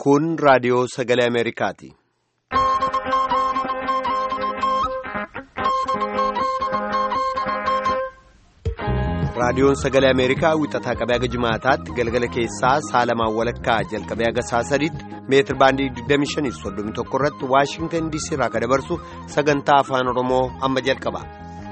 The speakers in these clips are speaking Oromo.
Kun raadiyoo sagalee Ameerikaati. Raadiyoon sagalee Ameerikaa wixataa qabee haga jimaataatti galgala keessaa saalamaan walakkaa jalqabee haga saa sadiitti meetir baandii 2531 irratti Waashingtan DC irraa kan dabarsu sagantaa afaan Oromoo amma jalqaba.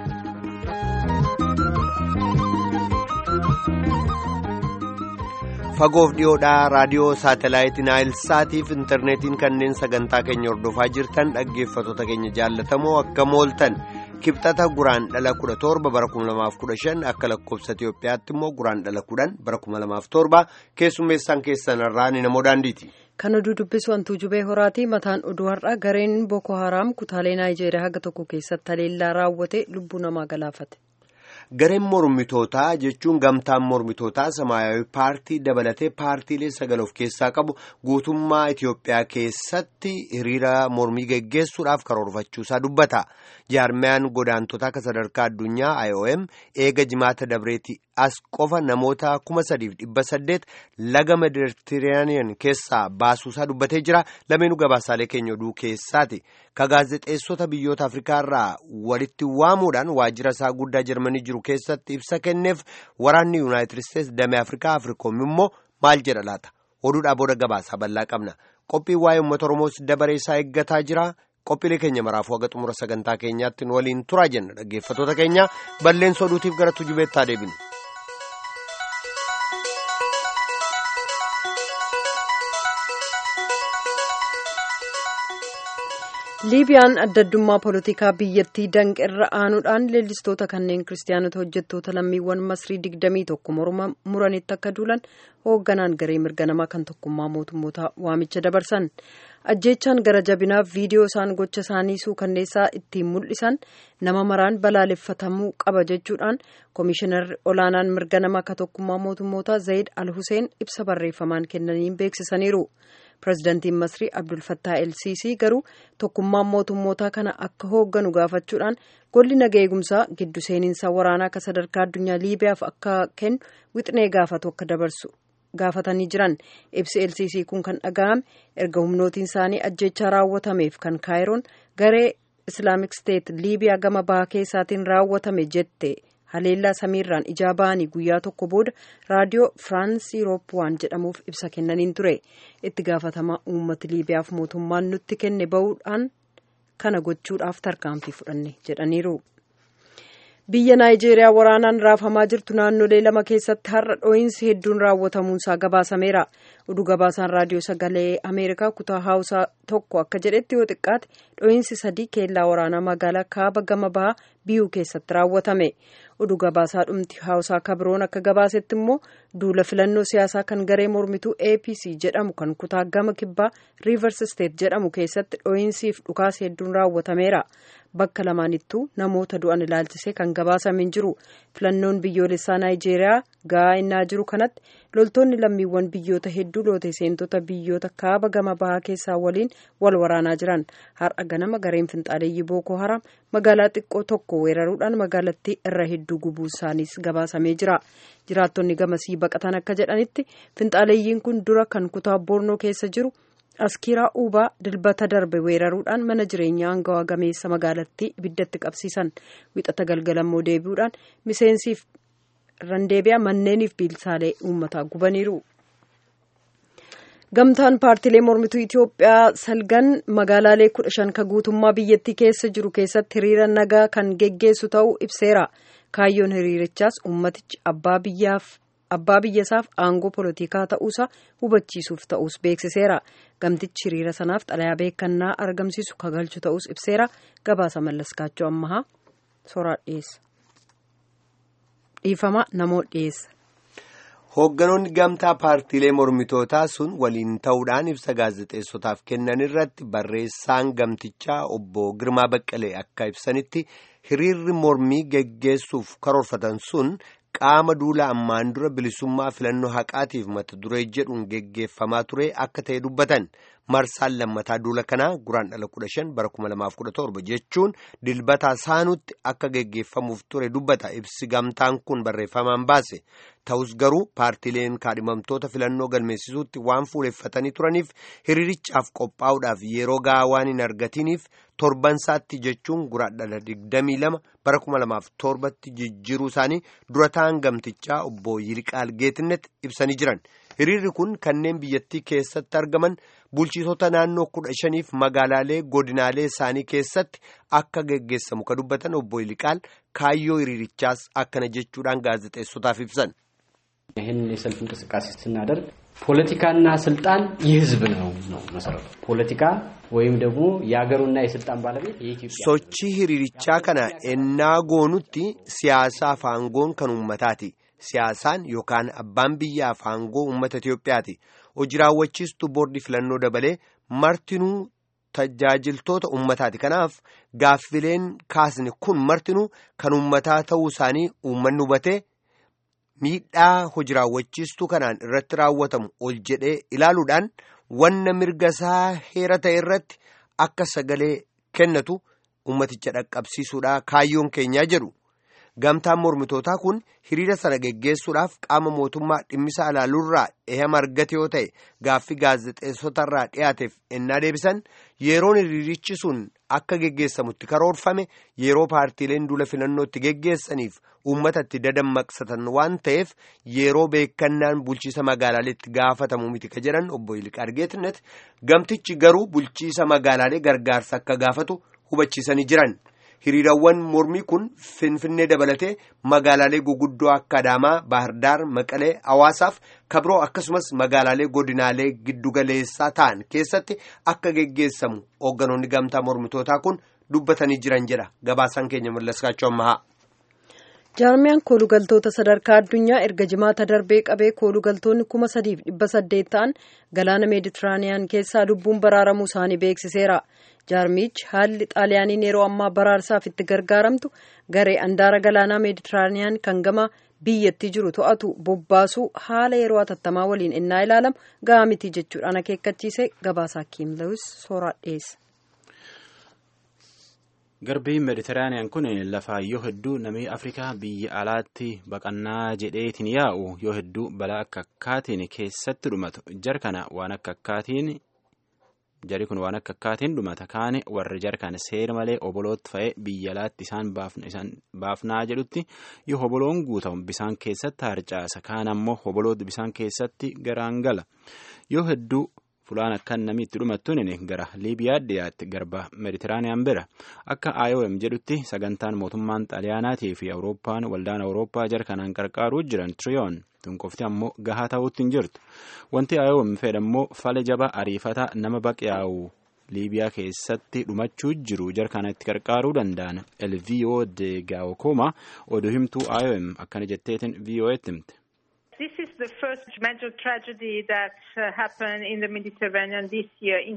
Fagoof dhiyoodhaa raadiyoo saatalaayitii Naayilsaatiif intarneetiin kanneen sagantaa keenya hordofaa jirtan dhaggeeffattoota keenya jaallatamoo akka mooltan. kibxata guraan dhala kudha torba bara kuma lamaaf kudha shan akka lakkoofsa Itiyoophiyaatti immoo guraan dhala kudhan bara kuma lamaaf torba keessummeessaan keessan irraa ni namoo daandiiti. Kan oduu dubbisu hantuu jubee horaati mataan oduu har'a gareen Boko Haram kutaalee Naayijeeriyaa haga tokko keessatti haleellaa raawwate lubbuu namaa galaafate. Gareen mormitootaa jechuun gamtaan mormitootaa Samaayawii paartii dabalatee paartiilee sagal of keessaa qabu guutummaa Itiyoophiyaa keessatti hiriira mormii geggeessuudhaaf karoorfachuusaa dubbata. Jaarmiyaan godaantotaa akka sadarkaa addunyaa IOM eega jimaata dabreetii as qofa namoota kuma sadiif dhibba saddeet laga Meeditiraaniyan keessaa baasuusaa dubbatee jira. Lameenuu gabaasaalee keenya oduu keessaati. Ka gaazexeessota biyyoota Afrikaa irraa walitti waamuudhaan waajjira isaa guddaa Jarmanii jiru keessatti ibsa kenneef waraanni Yuunaayitid Isteetsi damee Afrikaa Afrikoom immoo maal jedha laata? Oduudhaa booda gabaasaa bal'aa qabna. Qophiin waa'ee uummata Oromoos dabaree isaa eeggataa jira. Qophiilee keenya maraafuu haga xumura sagantaa keenyaatti waliin turaa jenna dhaggeeffattoota keenya balleessa oduutiif gara tujubeettaa deebinu. liibiyaan adda addummaa poolitikaa biyyattii danqeerra aanuudhaan leellistoota kanneen kiristaanota hojjettoota lammiiwwan masrii digdamii tokko muranitti akka duulan hoogganaan garee mirga namaa kan tokkummaa mootummoota waamicha dabarsan ajjeechaan gara jabinaaf viidiyoo isaan gocha isaanii suukanneessaa ittiin mul'isan nama maraan balaaleffatamuu qaba jechuudhaan koomishinarri olaanaan mirga namaa kan tokkummaa mootummoota zayid al huseen ibsa barreeffamaan kennaniin beeksisaniiru. pirezidaantiin masrii abdul fattaa el siisii garuu tokkummaan mootummootaa kana akka hoogganu gaafachuudhaan golli naga eegumsaa giddu seeninsa waraanaa akka sadarkaa addunyaa liibiyaaf akka kennu wixinee gaafatu akka dabarsu gaafatanii jiran ibsi el siisii kun kan dhaga'ame erga humnootiin isaanii ajjechaa raawwatameef kan kaayiroon garee islaamik steet liibiyaa gama bahaa keessaatiin raawwatame jette. haleellaa samiirraan ijaa ba'anii guyyaa tokko booda raadiyoo firaans yuroop waan jedhamuuf ibsa kennaniin ture itti gaafatama uummata liibiyaaf mootummaan nutti kenne ba'uudhaan kana gochuudhaaf tarkaanfii fudhanne jedhaniiru. biyya naayijeeriyaa waraanaan raafamaa jirtu naannolee lama keessatti har'a dhoo'insi hedduun raawwatamuunsaa gabaasameera oduu gabaasaan raadiyoo sagalee ameerikaa kutaa haawusaa tokko akka jedhetti yoo xiqqaate dhoo'insi sadii keellaa waraanaa magaalaa kaaba gama bahaa biyuu keessatti raawwatame oduu gabaasaa dhumti haawusaa kabiroon akka gabaasetti immoo duula filannoo siyaasaa kan garee mormituu apc jedhamu kan kutaa gama kibbaa riivers steet jedhamu keessatti dhoo'insiif dhukaasa hedduun raawwatameera bakka lamaanittuu namoota du'an ilaalchisee kan gabaasame hin jiru filannoon biyyoolessaa naayijeeriyaa ga'aa innaa jiru kanatti loltoonni lammiiwwan biyyoota hedduu loote seentota biyyoota kaaba gama bahaa keessaa waliin wal waraanaa jiran har'a ganama gareen finxaaleeyyii bookoo haram magaalaa xiqqoo tokko weeraruudhaan magaalattii irra hedduu gubuu isaaniis gabaasamee jira jiraattonni gamasii baqatan akka jedhanitti finxaaleeyyiin kun dura kan kutaa boornoo keessa jiru. askiraa uubaa dilbata darbe weeraruudhaan mana jireenyaa hangawaa gameessa magaalattii ibiddatti qabsiisan wixata galgalammoo deebi'uudhaan miseensiif randeebi'a manneeniif biilsaalee uummataa gubaniiru. gamtaan paartiilee mormituu itiyoophiyaa salgan magaalaalee kudha shan ka guutummaa biyyattii keessa jiru keessatti hiriira nagaa kan geggeessu ta'uu ibseera kaayyoon hiriirichaas uummatichi abbaa biyyaaf. abbaa biyyasaaf aangoo poolitikaa ta'uusaa hubachiisuuf ta'us beeksiseera gamtichi hiriira sanaaf xalayaa beekannaa argamsiisu kagalchu ta'us ibseera gabaasa mallaskaachoo ammahaa soraa dhiyeessa dhiifama namoo dhiyeessa. Hoogganoonni gamtaa paartiilee mormitootaa sun waliin ta'uudhaan ibsa gaazexeessotaaf kennan irratti barreessaan gamtichaa obbo Girmaa Baqqalee akka ibsanitti hiriirri mormii geggeessuuf karoorfatan sun. qaama duula ammaan dura bilisummaa filannoo haqaatiif mata duree jedhuun geggeeffamaa ture akka ta'e dubbatan marsaan lammataa duula kanaa guraan dhala kudha shan bara kuma lamaaf kudha torba jechuun dilbata saanutti akka geggeeffamuuf ture dubbata ibsi gamtaan kun barreeffamaan baase ta'us garuu paartileen kaadhimamtoota filannoo galmeessisuutti waan fuuleffatanii turaniif hiriirichaaf qophaa'uudhaaf yeroo gahaa waan hin argatiniif torbansaatti jechuun guraan dhala digdamii lama bara kuma lamaaf torbatti jijjiiruu isaanii dura ta'an gamtichaa obbo Yiliqaal Geetinnet ibsanii jiran. hiriirri kun kanneen biyyattii keessatti argaman bulchitoota naannoo kudha shaniif magaalaalee godinaalee isaanii keessatti akka geggeessamu ka dubbatan obbo Yiliqaal kaayyoo hiriirichaas akkana jechuudhaan gaazexeessotaaf ibsan. ይህን የሰልፍ እንቅስቃሴ ስናደርግ ፖለቲካና ስልጣን የህዝብ ነው ነው መሰረቱ ፖለቲካ ወይም ደግሞ የሀገሩና የስልጣን ባለቤት የኢትዮጵያ ሶቺ ሂሪሪቻ ከና እና ጎኑቲ ሲያሳፍ አንጎን ከን ummataati siyaasaan yookaan abbaan biyyaaf aangoo uummata Itiyoophiyaati hojii raawwachiistuu boordii filannoo dabalee martinuu tajaajiltoota uummataati kanaaf gaaffileen kaasni kun martinuu kan uummataa ta'uu isaanii uummanni hubatee miidhaa hojii raawwachiistuu kanaan irratti raawwatamu ol jedhee ilaaluudhaan wanna mirga isaa heera ta'e irratti akka sagalee kennatu uummaticha dhaqqabsiisuudha kaayyoon keenyaa jedhu. Gamtaan mormitootaa kun hiriira sana geggeessuudhaaf qaama mootummaa dhimmisa alaaluurraa ehama argate yoo ta'e gaaffii gaazexeessotarraa dhiyaateef ennaa deebisan yeroon hiriirichi sun akka geggeessamutti karoorfame yeroo paartiileen duula filannootti geggeessaniif uummatatti dadammaqsatan waan ta'eef yeroo beekannaan bulchiisa magaalaaleetti gaafatamu miti ka jedhan obbo Yiliqaal Geetnet gamtichi garuu bulchiisa magaalaalee gargaarsa akka gaafatu hubachiisanii jiran. hiriirawwan mormii kun finfinnee dabalatee magaalaalee guguddoo akka adaamaa baahirdaar maqalee hawaasaaf kabroo akkasumas magaalaalee godinaalee giddugaleessaa ta'an keessatti akka geggeessamu hoogganoonni gamtaa mormitootaa kun dubbatanii jiran jedha gabaasaan keenya mallaskaachuu ammahaa. jaarmiyaan koolugaltoota sadarkaa addunyaa erga jimaata darbee qabee koolugaltoonni kuma sadiif dhibba saddeet ta'an galaana meeditiraaniyaan keessaa lubbuun baraaramuu isaanii beeksiseera. jaarmichi haalli xaaliyaaniin yeroo ammaa baraarsaaf itti gargaaramtu garee andaara galaanaa meeditiraaniyaan kan gama biyyattii jiru to'atu bobbaasuu haala yeroo hatattamaa waliin innaa ilaalamu gahaa miti jechuudhaan akeekkachiise gabaasaa kiim lewis sooraa dhiyeessa. garbiin meeditiraaniyaan kun lafaa yoo hedduu namni afrikaa biyya alaatti baqannaa jedheetiin yaa'u yoo hedduu balaa akka akkaatiin keessatti dhumatu jar kana waan akka akkaatiin jari kun waan akka akkaatiin dhumata kaane warri jarkan seera malee obolootti fa'ee biyya alaatti isaan baafnaa jedhutti yoo oboloon guutamu bisaan keessatti harcaasa kaan ammoo oboloota bisaan keessatti garaan gala yoo hedduu fulaan akkan namni itti dhumattuun gara liibiyaa dhiyaatti garba meeditiraaniyaan bira akka IOM jedhutti sagantaan mootummaan xaaliyaanaatii fi awurooppaan waldaan awurooppaa jarkanaan qarqaaruu jiran tiriyoon tunqofti ammoo gahaa ta'uutti hin jirtu wanti IOM fedhammoo fala jaba ariifata nama baqiyaa'u liibiyaa keessatti dhumachuu jiru jarkanatti qarqaaruu danda'an elviyo de gaawokoma oduu himtuu IOM akkana jetteetiin VOA'tti himte. This is the first major tragedy that uh, happened in the Mediterranean this year in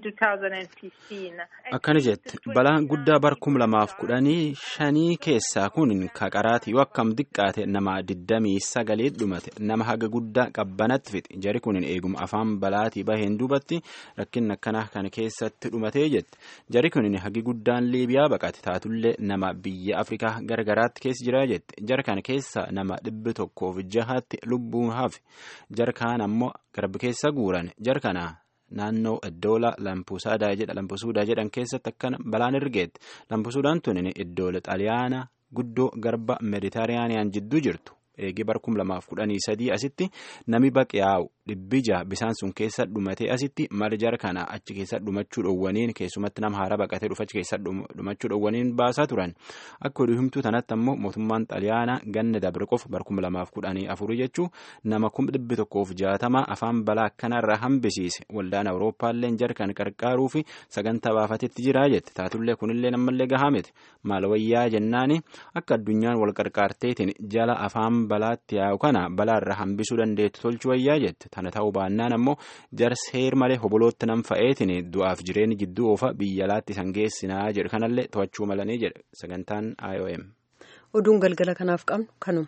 2015. Akkana jette balaan guddaa bar kum lamaaf kudhanii shanii keessaa kun kaqaraati yoo akkam xiqqaate nama digdamii sagalee dhumate nama haga guddaa qabbanatti fixe jari kun eeguma afaan balaatii baheen duubatti rakkin akkanaa kana keessatti dhumatee jette jari kun hagi guddaan liibiyaa baqate taatullee nama biyya afrikaa gargaraatti keessa jira jette jara kana keessa nama dhibbi tokkoof jahaatti lubbuun hafe jarkaan ammoo garba keessa guuran jarkana naannoo iddoola lampuusadaa jedha lampuusuudaa jedhan keessatti akkana balaan ergeetti lampuusuudaan tun iddoola xaaliyaana guddoo garba meeditiraaniyaan jidduu jirtu eegee bar kum lamaaf kudhanii sadii asitti nami baqiyaa'u dhibbi jaha bisaan sun keessa dhumatee asitti mara jarkana achi keessa dhumachuu dhoowwaniin keessumatti nama haara baqatee dhufa achi keessa dhumachuu dhoowwaniin baasaa turan akka oduu himtuu tanatti ammoo mootummaan xaaliyaanaa ganna dabre qofa bar kum lamaaf kudhanii afurii jechuu nama kum dhibbi tokkoof jaatama afaan balaa akkanarraa hambisiise waldaan awurooppaallee jarkan qarqaaruu fi sagantaa baafatetti jiraa jette taatullee kunillee ammallee gahaa miti maal wayyaa jennaani akka addunyaan wal qarqaarteetiin jala afaan balaatti yaa'u kana balaarra hambisuu dandeettu tolchu wayyaa jette tana ta'uu baannaan ammoo jarseer malee hobolootti nam fa'eetiin du'aaf jireenya jidduu oofa biyya alaatti isaan geessinaa jedhu kanallee to'achuu malanii jedhe sagantaan IOM. oduun galgala kanaaf qabnu kanuma.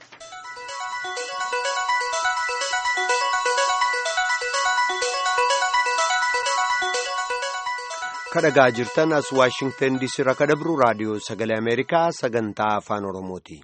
kadhagaa jirtan as waashingtan diisii irraa kadhabru raadiyoo sagalee ameerikaa sagantaa afaan oromooti.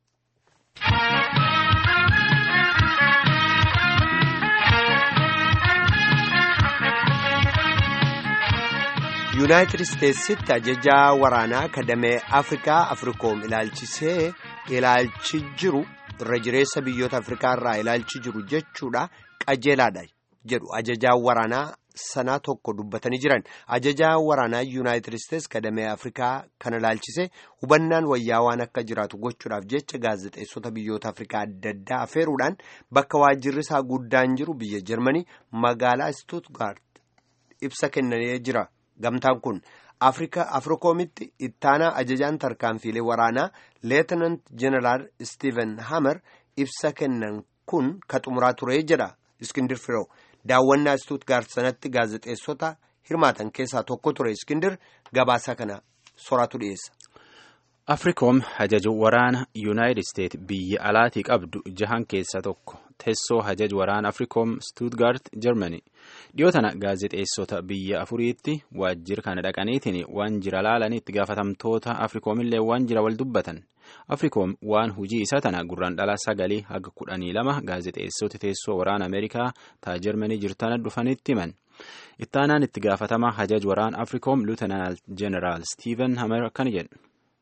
yuunaayitid isteetsitti ajajaa waraanaa kadamee afrikaa afrikoom ilaalchisee ilaalchi jiru irra jireessa biyyoota afrikaa irraa ilaalchi jiru jechuudha qajeelaadha jedhu ajajaa waraanaa sanaa tokko dubbatanii jiran ajajaa waraanaa yuunaayitid isteets kadamee afrikaa kana ilaalchise hubannaan wayyaa waan akka jiraatu gochuudhaaf jecha gaazexeessota biyyoota afrikaa adda addaa afeeruudhaan bakka waajjirri isaa guddaan jiru biyya jarmanii magaalaa stuutgaart ibsa kennanii jira. gamtaan kun afrika afrikoomitti ittaanaa ajajaan tarkaanfiilee waraanaa leetinant jeneraal stiiven hamer ibsa kennan kun ka xumuraa ture jedha iskindir firoo daawwannaa stuutgaart sanatti gaazexeessota hirmaatan keessaa tokko ture iskindir gabaasaa kana soraatu dhiyeessa. afrikoom hajaju waraana yuunaayitid isteet biyya alaatii qabdu jahan keessaa tokko teessoo hajaj waraana afrikoom stuutgaart jarmanii dhiyoo tana gaazexeessota biyya afuriitti waajjira kana dhaqaniitiin waan jira laalanii itti gaafatamtoota afrikoomillee waan jira wal dubbatan afrikoom waan hujii isaa tana gurraan dhala sagalii haga kudhanii lama gaazexeessoti teessoo waraana ameerikaa taa jarmanii jirtana dhufanitti himan ittaanaan itti gaafatamaa hajaj waraana afrikoom luutanaal jeneraal stiiven hamer akkana jedhu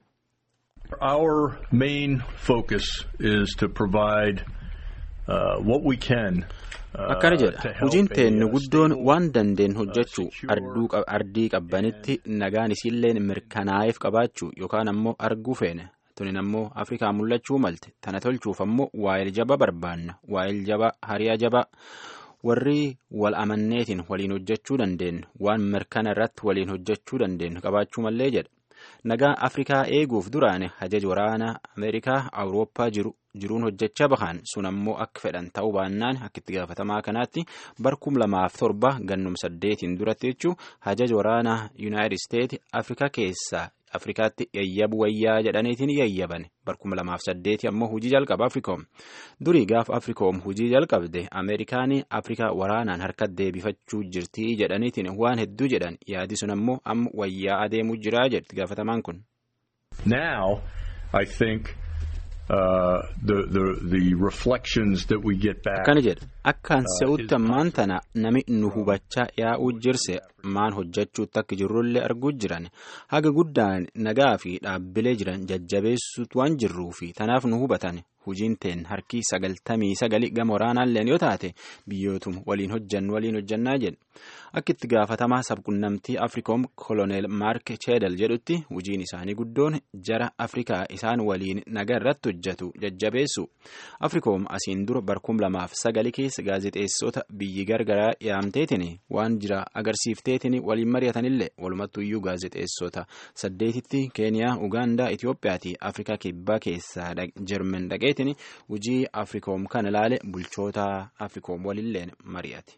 Our main focus is to provide uh, what we can. akkana jedha hojiin teennu guddoon waan dandeen hojjechuu ardii qabbanitti nagaan isiilleen mirkanaa'eef qabaachuu yookaan ammoo arguu feene tunin ammoo afrikaa mul'achuu malte tana tolchuuf ammoo waa'il jaba barbaanna waa'il jaba hariyaa jaba warri wal amanneetiin waliin hojjechuu dandeenyu waan mirkana irratti waliin hojjechuu dandeenyu qabaachuu mallee jedha nagaa afrikaa eeguuf duraan hajaj waraana ameerikaa awurooppaa jiru jiruun hojjechaa bahan sun ammoo akka fedhan ta'uu baannaan akka itti gaafatamaa kanaatti barkum lamaaf torba gannum saddeetiin duratti jechuu hajaj waraana yuunaayitid isteet afrikaa keessaa afrikaatti yayyabu wayyaa jedhaniitiin yayyaban barkuma lamaaf saddeeti ammoo hujii jalqaba afrikoom durii gaafa afrikoom hujii jalqabde ameerikaan afrikaa waraanaan harka deebifachuu jirtii jedhaniitiin waan hedduu jedhan yaadi sun ammoo amma wayyaa adeemuu jiraa jedhti gaafatamaan kun. Now, I think uh, the, the, the reflections that we get back. Akkana jedha akkaan se'utti ammaan tana nami nu hubachaa yaa'uu jirse maan hojjechuutti akka jirrullee arguu jiran haga guddaan nagaa fi dhaabbilee jiran jajjabeessuutu waan jirruu fi tanaaf nu hubatan hujiin teen harkii sagaltamii sagali gama waraanaalleen yoo taate biyyootum waliin hojjannu waliin hojjannaa jedhu akka itti gaafatamaa sabqunnamtii afrikoom koloneel maark cheedal jedhutti hujiin isaanii guddoon jara afrikaa isaan waliin nagaa irratti hojjetu jajjabeessu afrikoom asiin dura barkum lamaaf sagali keessa gaazexeessota biyyi gargaraa yaamteetiin waan jira agarsiifteetiin waliin mari'atanillee walumattuyyuu gaazexeessota saddeetitti keeniyaa ugaandaa itiyoophiyaa fi afrikaa kibbaa keessaa jermen dhaqeetiin hujii afrikoom kana ilaale bulchoota afrikoom walilleen mari'ate.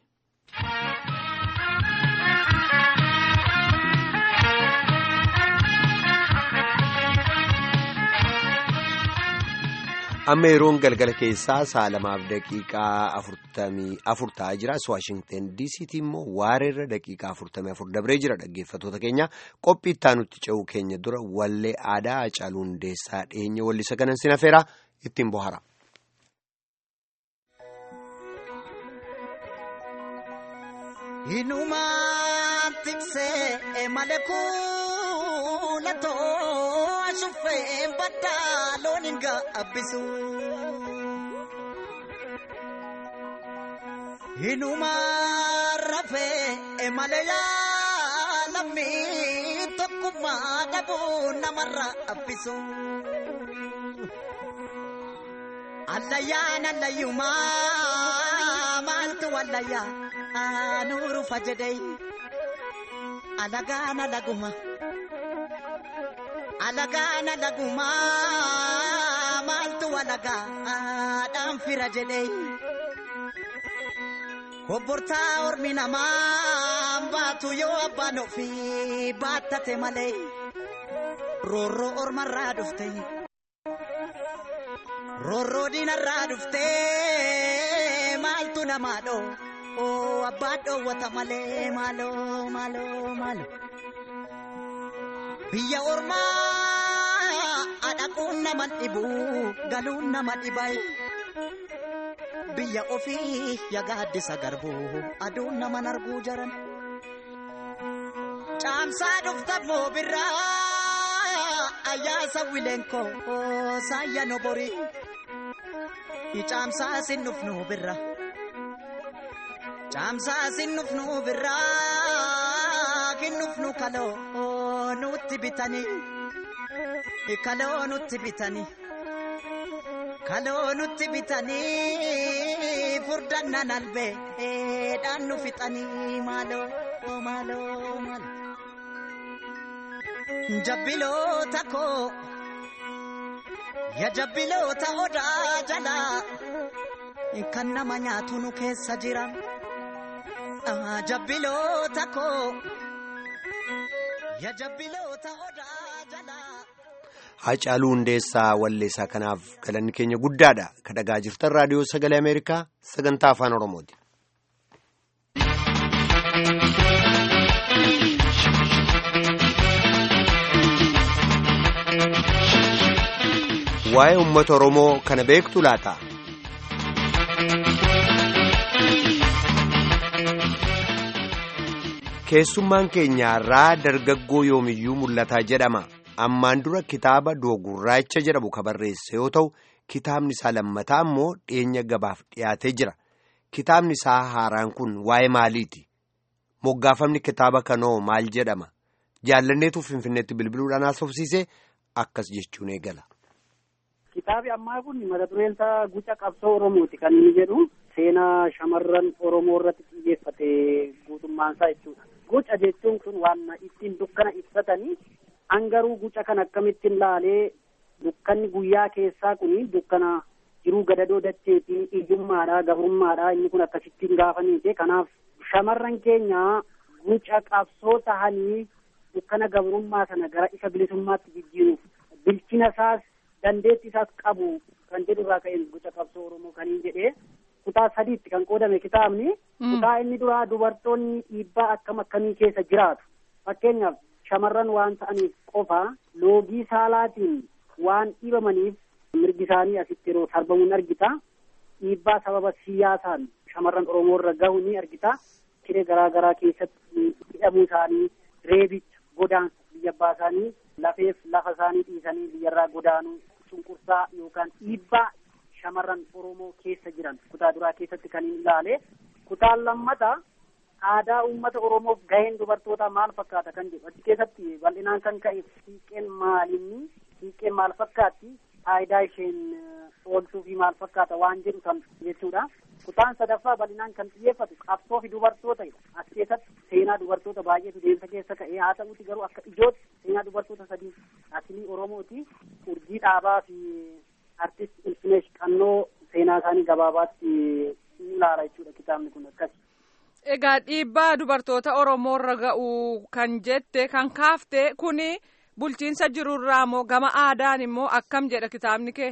amma yeroon galgala keessaa sa'a lamaaf daqiiqaa afurtamii afur ta'aa jira waashingten diisiitii immoo waareerra daqiiqaa afurtamii afur dabree jira dhaggeeffatoota keenya qophii ittaanutti ce'uu keenya dura wallee aadaa hacaaluu hundeessaa dhiyeenya wallisa kanan sinafeera ittiin bohara. Hinumaan tiksee malee kuulatoo ashuufee baddaa loon hin gaabbisu. Hinumaan rafee malee yaalamii tokkummaa dhabuu namarra abbisu. Allayyaan allayyumaa maaltu wallayyaa. Aanuru fajjadee alagaana laguma alagaana laguma maaltu alagaadhaan fira jedhee obbortaa ormi namaa baatu yoo abbaan ofii baattate malee roorroo ormarraa dhufte roorroo diinarraa dhufte maaltu namaa dhoo. Oh, abbaa dhoowwata malee maaloo maaloo maaloo biyya ormaa adhaquun nama dhibu galuun nama dhibay biyya ofii yagaaddisa garbuu aduun naman arguu jaran caamsaa dhuftammoo birraa ayyaasa wileenkoo saayya nobori caamsaa sin dhufnu birra caamsaa sin dhufnu birraa kin dhufnu kaloo nutti bitanii kaloo nutti bitanii kaloo nutti bitanii furdannan albeedhaan nu fixanii maaloo maaloo maaloo jabbiloota koo ya jabbiloota odaa jalaa kan nama nyaatu nu keessa jira jabbiloota koo ya jabbiloota odaa jalaa. Hacaaluu Hundeessaa Walleessaa kanaaf galanni keenya guddaadha. Ka dhagaa jirtan raadiyoo sagalee Ameerikaa sagantaa afaan Oromooti. Waa'ee uummata Oromoo kana beektu laata? Keessummaan keenyaarraa dargaggoo yoomiyyuu mul'ataa jedhama. ammaan dura kitaaba doogurraacha jedhamu ka barreesse yoo ta'u kitaabni isaa lammataa immoo dhiyeenya gabaaf dhiyaatee jira kitaabni isaa haaraan kun waa'ee maaliiti moggaafamni kitaaba kanoo maal jedhama jaallanneetu finfinneetti bilbiluudhaan haasofsiise akkas jechuun eegala. Kitaabi ammaa kun mata dureen isaa guca qabsoo Oromooti kan inni jedhu seenaa shamarran Oromoo irratti xiyyeeffate guutummaan isaa jechuudha. Guca jechuun kun waan ittiin dukkana ibsatanii hangaruu guca kan akkamittiin laalee dukkanni guyyaa keessaa kun dukkana jiruu gadadoo dacheetii iyyummaadha gabrummaadha inni kun akkasittiin gaafaniite kanaaf shamarran keenya guca qabsoo tahanii dukkana gabrummaa sana gara isa bilisummaatti jijjiiruuf bilchina isaas dandeetti isaas qabu kan jedhu irraa ka'een guca qabsoo oromoo kaniin jedhee kutaa sadiitti kan qoodame kitaabni kutaa inni duraa dubartoonni dhiibbaa akkam akkamii keessa jiraatu fakkeenyaaf shamarran waan ta'aniif qofa loogii saalaatiin waan dhiibamaniif mirgi isaanii asitti yeroo sarbamuun argita dhiibbaa sababa siyaasaan shamarran oromoo irra gahu ni argita siree garaa garaa keessatti hidhamuu isaanii reebicha godaansa biyya abbaa isaanii lafeef lafa isaanii dhiisanii biyyarraa godaanuu cunqursaa yookaan dhiibbaa shamarran oromoo keessa jiran kutaa duraa keessatti kan hin ilaale kutaan lammata aadaa uummata oromoof gaheen dubartootaa maal fakkaata kan jedhu achi keessatti bal'inaan kan ka'e siiqqeen maalinni siiqqeen maal fakkaatti faayidaa isheen oolchuu fi maal fakkaata waan jedhu kan jechuudha. Kutaan sadaffaa bal'inaan kan xiyyeeffatu qabsoo fi dubartoota as keessatti seenaa dubartoota baay'eetu deemsa keessa ka'ee haa ta'uti garuu akka ijootti seenaa dubartoota sadii asilii oromooti urjii dhaabaa fi artist ilfineesh qannoo seenaa isaanii gabaabaatti ni ilaala jechuudha kitaabni kun akkasi. Egaa dhiibbaa dubartoota Oromoo irra ga'u kan jette kan kaafte kuni bulchiinsa jirurraa moo gama aadaan immoo akkam jedha kitaabni kee?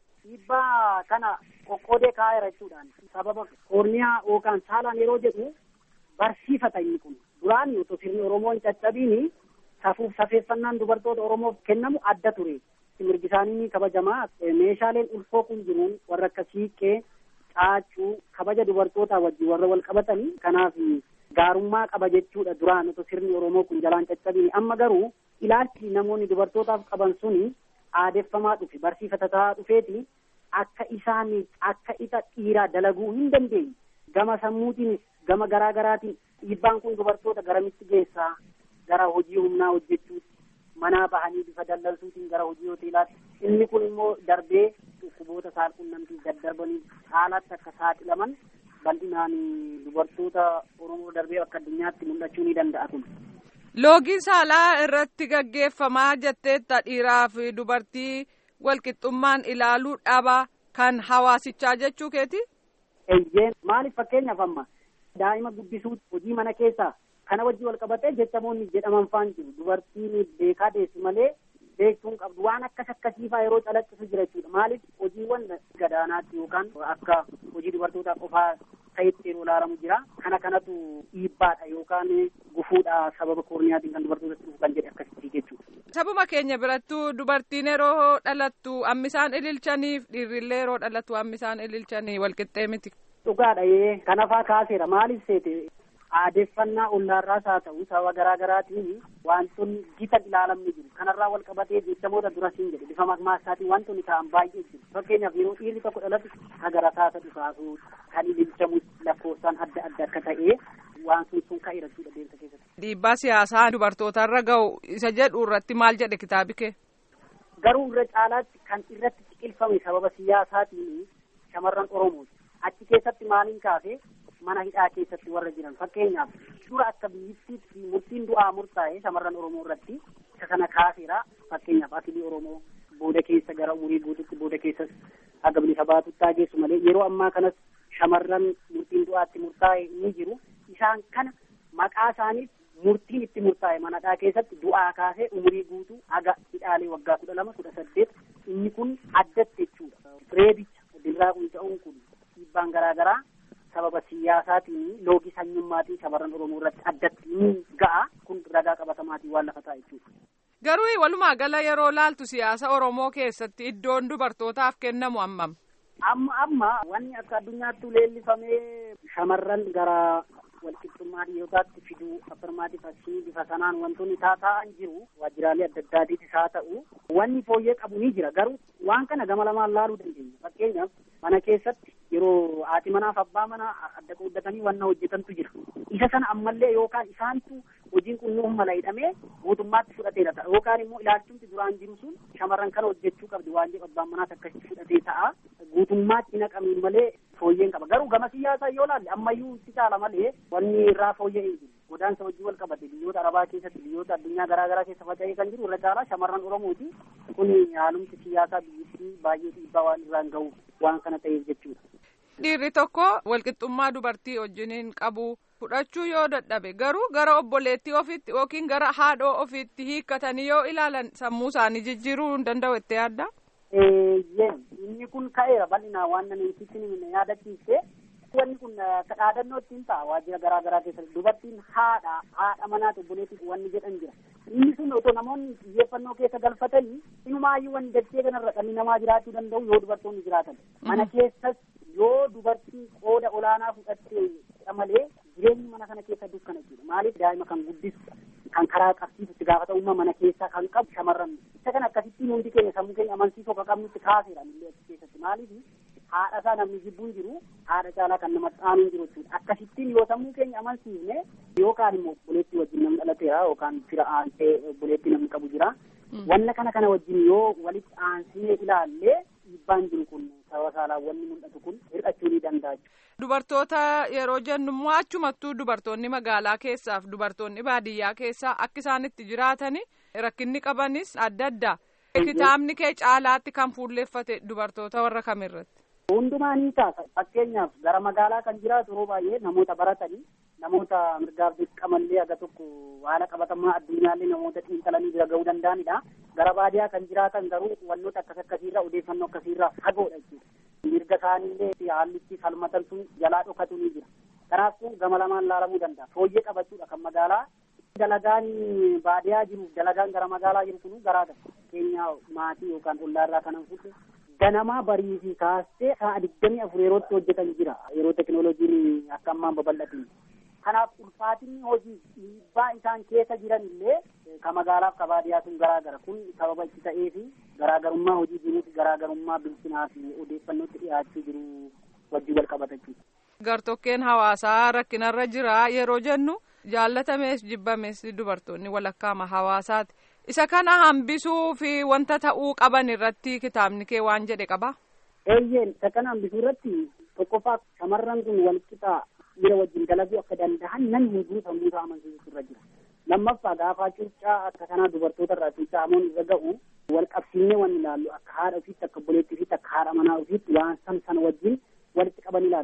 Dhiibbaa kana qoqqoodee kaa'eera jechuudhaan sababa koorniyaa yookaan saalaan yeroo jedhu barsiifata inni kun duraan otoo sirni Oromoon caccabiini safuuf safeeffannaan dubartoota Oromoof kennamu adda ture. Mirgi isaanii ni kabajamaa meeshaaleen ulfoo kun jiruun warra akka siiqqee caacuu kabaja dubartootaa wajjin warra wal qabatanii kanaaf gaarummaa qaba jechuudha duraan otoo sirni Oromoo kun jalaan caccabiini amma garuu ilaalchi namoonni dubartootaaf qaban suni aadeffamaa dhufe barsiifata ta'aa dhufeeti akka isaan akka ixa dhiiraa dalaguu hin dandeenye gama sammuutiinis gama garaa garaatiin dhiibbaan kun dubartoota garamitti geessaa gara hojii humnaa hojjechuutti manaa bahanii bifa dallalsuutiin gara hojii hoteelaatti inni kun immoo darbee dhukkuboota saalqunnamtii daddarbanii haalaatti akka saaxilaman bal'inaan dubartoota Oromoo darbee akka addunyaatti mul'achuu ni danda'a kun. Loogiin saalaa irratti gaggeeffamaa jetteetta dhiiraa fi dubartii walqixxummaan ilaaluu dhaba kan hawaasichaa jechuu keeti? Eeyyeen maaliif fakkeenyaaf amma daa'ima guddisuu hojii mana keessaa kana wajjin wal qabatee jechamoonni jedhaman faan jiru dubartiin beekaa deessi malee beektuun qabdu waan akkas akkasiifaa yeroo calaqqisu jira jechuudha maaliif hojiiwwan gadaanaatti yookaan akka hojii dubartootaa qofaa ta'etti yeroo ilaalamu jira kana kanatu dhiibbaadha yookaan gufuudha sababa koorniyaatiin kan dubartootatti dhufu kan jedhe akkasitti jechuudha. Sabuma keenya birattuu dubartiin yeroo dhalattu ammisaan ililchaniif dhiirrillee yeroo dhalattu ammisaan ililchanii walqixxee miti. Dhugaadha yee kanafaa kaaseera maaliif seete aadeffannaa ollaarraas haa ta'u sababa garaa garaatiin wantoonni gita ilaalamni jiru kanarraa wal qabatee jechamoota dura siin jedhe bifa makmaasaatiin wantoonni ta'an baay'ee jiru fakkeenyaaf yeroo dhiirri tokko dhalatu hagara taasa dhufaasu kan ililchamu lakkoofsaan adda adda akka ta'e waan sun sun ka'eera jechuudha deemsa keessatti. Dhiibbaa siyaasaa dubartootarra ga'u isa jedhu irratti maal jedhe kitaabi kee? Garuu irra caalaatti kan irratti ciqilfame sababa siyaasaatiin shamarran Oromooti. Achi keessatti maaliin kaase mana hidhaa keessatti warra jiran fakkeenyaaf dura akka biyyittiitti murtiin du'aa murtaa'e shamarran Oromoo irratti isa kana kaaseera fakkeenyaaf atilii Oromoo booda keessa gara umurii guututti booda keessas haga bilisa baatutti geessu malee yeroo ammaa kanas shamarran murtiin du'aatti murtaa'e ni jiru isaan kana maqaa isaaniif murtiin itti murtaa'e manadhaa keessatti du'aa kaasee umurii guutuu haga hidhaalee waggaa kudha lama kudha saddeet inni kun addatti jechuudha reebicha dirraa qunca'uun kun dhiibbaan garaa garaa sababa siyaasaatiin loogii sanyummaatiin shamarran oromoo irratti addatti ni ga'a kun ragaa qabatamaatiin waan lafa ta'a jechuudha. Garuu walumaa gala yeroo laaltu siyaasa oromoo keessatti iddoon dubartootaaf kennamu hammam. Amma amma wanni akka addunyaatti leellifamee shamarran gara walqixxummaa dhiirotaatti fiduu affirmaatiif asii bifa sanaan wantoonni taa'an jiru waajjiraalee adda addaatiitis haa ta'u wanni fooyyee qabu ni jira garuu waan kana gama lamaan laaluu dandeenya fakkeenyaaf mana keessatti yeroo haati manaaf abbaa mana adda qooddatanii wanna hojjetantu jira isa sana ammallee yookaan isaantu hojiin kun nuuf mala hidhamee mootummaatti fudhateera ta'a yookaan immoo ilaalchumti duraan jiru sun shamarran kana hojjechuu qabdi waan jedhu abbaan manaas akkasitti fudhatee ta'a guutummaatti naqamiin malee fooyyeen qaba garuu gama siyaasaa yoo laalle ammayyuu itti caala malee wanni irraa fooyya'ee jiru godaansa hojii wal qabate biyyoota arabaa keessatti biyyoota addunyaa garaa garaa keessa faca'ee kan jiru irra caalaa shamarran oromooti kun haalumti siyaasaa biyyattii baay'ee dhiibbaa waan irraan ga'u waan kana ta'eef jechuudha. Dhiirri tokko walqixxummaa dubartii wajjiniin qabu fudhachuu yoo dadhabe garuu gara obboleettii ofiitti yookiin gara haadhoo ofiitti hiikkatanii yoo ilaalan sammuu isaanii jijjiiruu hin danda'u itti yaadda. Inni kun ka'eera bal'inaa waan nan sitti yaadachiise wanni kun kadhaadannoo ittiin ta'a waajjira garaa garaa keessatti dubartiin haadha haadha manaati obboleettii wanni jedhan jira. Inni sun otoo namoonni xiyyeeffannoo keessa galfatanii inumaayyuu wanni dachee kanarra dhalli namaa jiraachuu danda'u yoo dubartoonni jiraatan. Mana keessas yoo dubartiin qooda olaanaa fudhattee malee jireenyi mana kana keessa dukkana jechuudha. Maaliif daa'ima kan guddisu kan karaa qabsiisutti gaafatamummaa mana keessaa kan qabu shamarran. Isa kana akkasittiin hundi keenya sammuu keenya amansiisuu akka qabnutti kaaseera illee achi keessatti. Maaliif haadha isaa namni jibbuun jiru haadha caalaa kan nama xaanuun jiru jechuudha. Akkasittiin yoo sammuu keenya amansiisne yookaan immoo obboleettii wajjin namni dhalateera yookaan fira aansee obboleettii namni qabu jira. Wanna kana kana wajjin yoo walitti aansinee ilaallee dhiibbaan jiru kun sababa saalaan wanni mul'atu kun hir'achuu ni danda'a. Dubartoota yeroo jennu immoo achumattuu dubartoonni magaalaa keessaaf dubartoonni baadiyyaa keessaa akka isaan itti jiraatani rakkinni qabanis adda adda. Kitaabni kee caalaatti kan fuulleeffate dubartoota warra kamirratti. Hundumaa ni taasa. Fakkeenyaaf gara magaalaa kan jiraatu yeroo baay'ee namoota baratanii namoota mirgaaf dirqamallee aga tokko haala qabatamaa addunyaallee namoota xiinxalanii bira ga'uu danda'anidha. Gara baadiyaa kan jiraatan garuu wantoota akkas akkasiirraa odeeffannoo akkasiirraa fagoodha jechuudha. Mirga isaaniillee haalli itti falmatan sun jalaa dhokatu ni jira. Kanaafuu gama lamaan laalamuu danda'a. Fooyyee qabachuudha kan magaalaa. Dalagaan baadiyaa jiru dalagaan gara magaalaa jiru kun garaagara. Keenya maatii yookaan ollaarraa kanan fudhu ganamaa barii fi kaastee sa'a digdamii afur yerootti hojjetan jira. Yeroo teknooloojiin akka ammaan babal'atin. Kanaaf ulfaatinni hojii dhiibbaa isaan keessa jiran illee ka magaalaaf ka baadiyaa sun garaagara. Kun sababa itti ta'ee fi garaagarummaa hojii jiruufi garaagarummaa bilchinaa fi odeeffannootti dhiyaachuu jiru wajjin wal qabata jechuudha. Gartokkeen hawaasaa rakkinarra jira yeroo jennu jaallatamees jibbamees dubartoonni walakkaama hawaasaati. Isa kana hambisuu fi wanta ta'uu qaban irratti kitaabni kee waan jedhe qaba. Eeyyeen isa kana hambisuu irratti tokkoffaa shamarran kun walqixaa dhiira wajjin dalaguu akka danda'an nan hunduu sammuu isaa amansiisutu irra jira. Lammaffaa gaafaa cuuccaa akka kanaa dubartoota irraa cuuccaamuun irra ga'u wal qabsiisnee waan ilaallu akka haadha ofiitti akka obboleettii ofiitti akka haadha manaa ofiitti waan san sana wajjin walitti qaban ilaalu.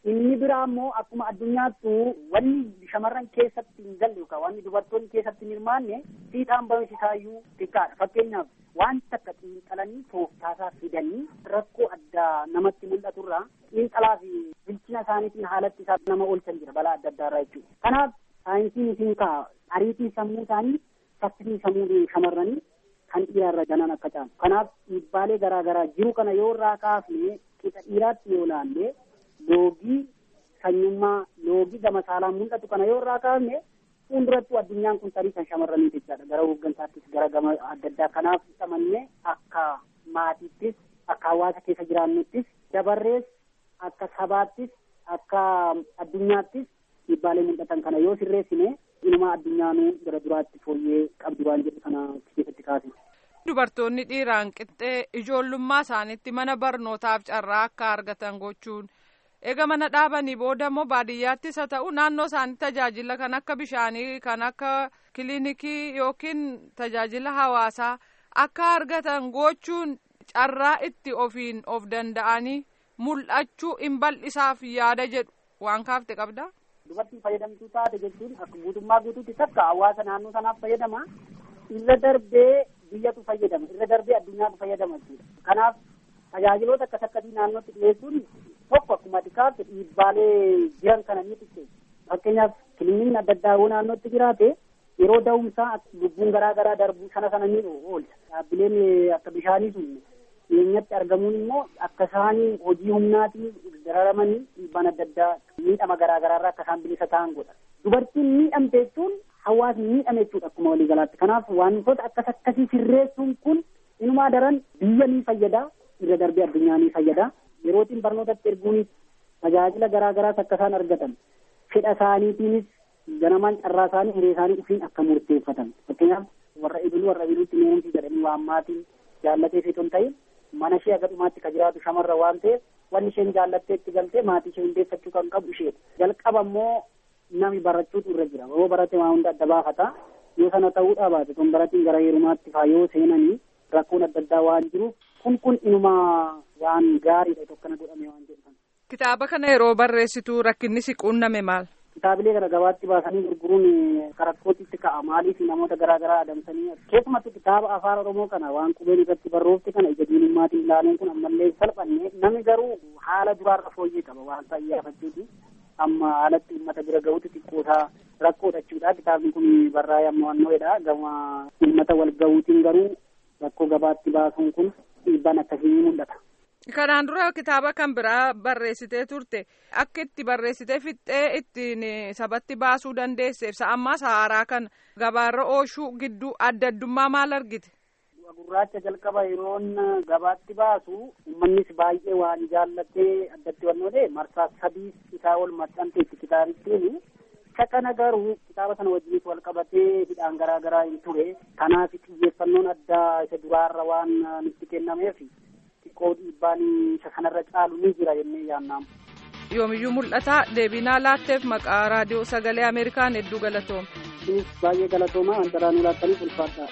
Inni biraa immoo akkuma addunyaattu wanni shamarran keessatti hin galle yookaan wanni dubartoonni keessatti hin hirmaanne fiixaan bahiisisaayyuu xiqqaadha. Fakkeenyaaf wanta akka xiinxalanii tooftaasaa fidanii rakkoo addaa namatti mul'aturraa xiinxalaa fi bilchina isaaniitiin haalatti isaa nama oolchan jira balaa adda addaarraa jechuudha. Kanaaf saayinsiin isin kaa ariitiin sammuu isaanii saffisni sammuu shamarranii kan dhiiraarra ganan akka caalu. Kanaaf dhiibbaalee garaa garaa jiru kana yoo irraa kaafne qixa dhiiraatti yoo ilaalle loogii sanyummaa loogii gama saalaan mul'atu kana yoo irraa kaafne fuuldurattuu addunyaan kun tarii kan shamarraniiti jechaadha gara hooggansaattis gara gama adda addaa kanaaf xamanne akka maatiittis akka hawaasa keessa jiraannuttis dabarrees akka sabaattis akka addunyaattis dhiibbaalee mul'atan kana yoo sirreessine ilma addunyaanuu gara duraatti fooyyee qabdi waan jedhu kana keessatti kaasne. Dubartoonni dhiiraan qixxee ijoollummaa isaaniitti mana barnootaaf carraa akka argatan gochuun eega mana dhaabanii booda immoo baadiyyaattis haa ta'u naannoo isaanii tajaajila kan akka bishaanii kan akka kiliinikii yookiin tajaajila hawaasaa akka argatan gochuun carraa itti ofiin of danda'anii mul'achuu hin bal'isaaf yaada jedhu waan kaafte qabdaa. Dubartiin fayyadamtuu taate jechuun akka guutummaa guutuutti takka hawaasa naannoo sanaaf fayyadama. Irra darbee biyyatu fayyadama. Irra darbee addunyaatu fayyadama jechuudha. Kanaaf tajaajiloota akkas akkasii naannootti dhiyeessuun tokko akkuma xiqqaatti dhiibbaalee jiran kana ni xiqqeessa. Fakkeenyaaf kiliiniin adda addaa yoo naannootti jiraate yeroo da'umsaa lubbuun garaa garaa darbu sana sana ni oolcha. Dhaabbileen akka bishaanii sun dhiyeenyatti argamuun immoo akka isaan hojii humnaatiin dararamanii dhiibbaan adda addaa miidhama garaa garaarraa akka isaan bilisa ta'an godha. Dubartiin miidhamte jechuun hawaasni miidhame jechuudha akkuma waliigalaatti. Kanaaf wantoota akkas akkasii sirreessuun kun inumaa daran biyya ni fayyada irra darbee addunyaa ni fayyada. Yerootiin barnootatti erguunis tajaajila garaa garaas akka isaan argatan fedha isaaniitiinis ganamaan carraa isaanii hiree isaanii ofiin akka murteeffatan. Fakkeenyaaf warra ibiluu warra ibiluutti meenumsi jedhanii waammaatiin jaallatee fi ton ta'in mana ishee aga dhumaatti ka jiraatu shamarra waan ta'eef wanni isheen jaallattee itti galtee maatii ishee hundeeffachuu kan qabu isheedha. Jalqaba immoo nami barachuutu irra jira. Yoo barate waa hunda adda baafata. Yoo sana ta'uudhaa baate ton baratiin gara heerumaatti faa yoo seenanii rakkoon adda addaa waan jiruuf kun kun inumaa waan gaariidha tokkana godhame waan jedhan. Kitaaba kana yeroo barreessitu rakkinni si quunname maal? Kitaabilee gara gabaatti baasanii gurguruun karakkootitti ka'a maaliif namoota garaa garaa adamsanii keessumatti kitaaba afaan oromoo kana waan qubeen irratti barroofte kana ija diinummaatiin ilaaluun kun ammallee salphanne namni garuu haala duraarra fooyyee qaba waan ta'iyyaafachuuti amma haalatti uummata bira gahuuti xiqqoosaa rakkoodha jechuudha kitaabni kun barraa'ee amma wannoodha gama uummata wal gahuutiin garuu rakkoo gabaatti baasuun kun dhiibbaan akkasii ni mul'ata. Kanaan dura kitaaba kan biraa barreessitee turte akka itti barreessitee fixxee ittiin sabatti baasuu dandeesse ibsa ammaas haaraa kan gabaarra ooshuu gidduu adda addummaa maal argite? Gurraacha jalqaba yeroon gabaatti baasu uummannis baay'ee waan jaallatee addatti wannoodhe marsaa sadii isaa ol maxxanteetti kitaabittiin isa kana garuu kitaaba sana wajjinis wal qabatee hidhaan garaa garaa hin ture kanaaf xiyyeeffannoon addaa isa duraarra waan nutti kennameef xiqqoo dhiibbaan isa kanarra caalu ni jira jennee yaannaamu. Yoomiyyuu mul'ata deebinaa laatteef maqaa raadiyoo sagalee Ameerikaan hedduu galatooma. Baay'ee galatooma wanta raanuu laattaniif ulfaadha.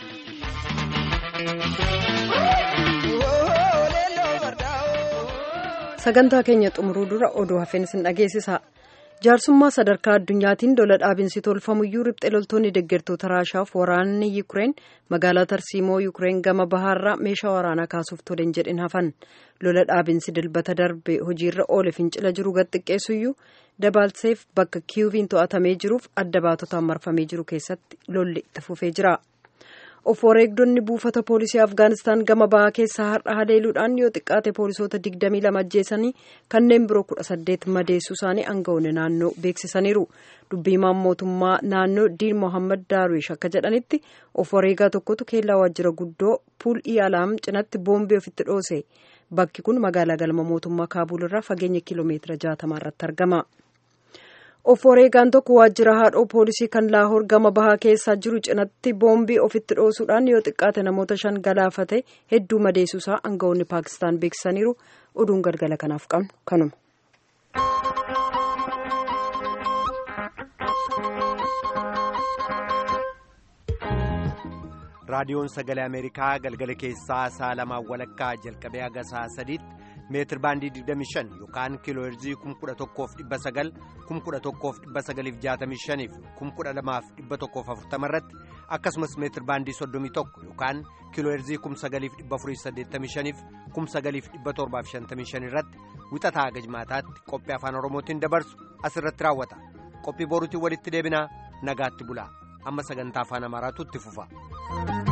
sagantaa keenya xumuruu dura oduu hafeen sin dhageessisa jaarsummaa sadarkaa addunyaatiin lola dhaabinsi tolfamuyyuu riphxe loltoonni deeggartoota raashaaf waraanni yuukireen magaalaa tarsiimoo yuukireen gama bahaarraa meeshaa waraanaa kaasuuf toleen jedhin hafan lola dhaabinsi dilbata darbe hojiirra oole fincila jiru gad xiqqeessuyyuu dabalseef bakka kiyuviin to'atamee jiruuf adda baatotaan marfamee jiru keessatti lolli itti fufee jira. of wareegdonni buufata poolisii afgaanistaan gama bahaa keessaa har'a haleeluudhaan yoo xiqqaate poolisoota 22 ajjeesanii kanneen biroo 18 madeessuu isaanii aangawoonni naannoo beeksisaniiru dubbiimaan mootummaa naannoo diin mohammad daarwish akka jedhanitti of wareegaa tokkotu keellaa waajjira guddoo puul iyaalaam cinatti boombii ofitti dhoose bakki kun magaalaa galma mootummaa kaabul irraa fageenya kiiloomeetira 60 irratti argama. of wareegaan tokko waajjira haadhoo poolisii kan laahoor gama bahaa keessaa jiru cinatti boombii ofitti dhoosuudhaan yoo xiqqaate namoota shan galaafate hedduu madeessuusaa aangawoonni paakistaan beeksisaniiru oduun galgala kanaaf qabnu kanuma. raadiyoon sagalee ameerikaa galgala keessaa saa lamaa walakkaa jalqabee haga saa sadiitti meetir baandii 25 yookaan kiiloo heerzii 11,900 11,965 fi 12,140 irratti akkasumas meetir baandii 31 yookaan kiiloo heerzii 9,485 fi 9,755 irratti wixataa gajmaataatti qophii afaan oromootiin dabarsu asirratti raawwata qophii boruutiin walitti deebinaa nagaatti bulaa amma sagantaa afaan amaaraatu itti fufa.